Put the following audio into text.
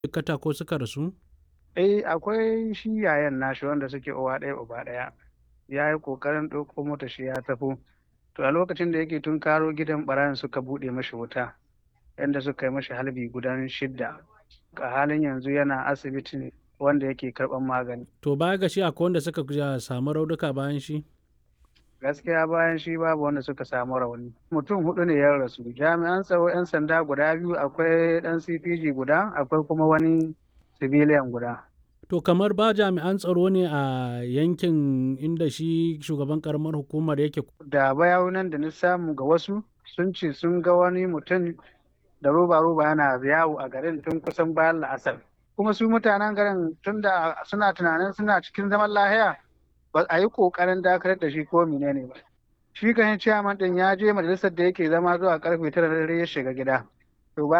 jikkata ko suka rasu? Eh akwai shi yayan nashi wanda suke uwa ɗaya uba ɗaya ya yi ƙoƙarin ɗauko mota shi ya taho to a lokacin da yake tunkaro gidan ɓarayin suka buɗe mashi wuta yanda suka yi mashi halbi gudan shidda a halin yanzu yana asibiti wanda yake karɓan magani To baya ga shi akwai wanda suka samu raunuka bayan shi? gaskiya bayan shi babu wanda suka samu rauni mutum hudu ne ya rasu jami'an tsaro 'yan sanda guda biyu akwai ɗan cpg guda akwai kuma wani civilian guda To kamar ba jami'an tsaro ne a yankin inda shi shugaban karamar hukumar yake da bayanan da na samu ga wasu sun ce sun ga wani mutum da roba-roba yana yawo a garin tun kusan bayan la'asar kuma su mutanen garin tun da suna tunanin suna cikin zaman lahiya ba a yi kokarin dakatar da shi ko menene ba shi kan ciyaman din ya je majalisar da yake zama zuwa karfe tara da dare ya shiga gida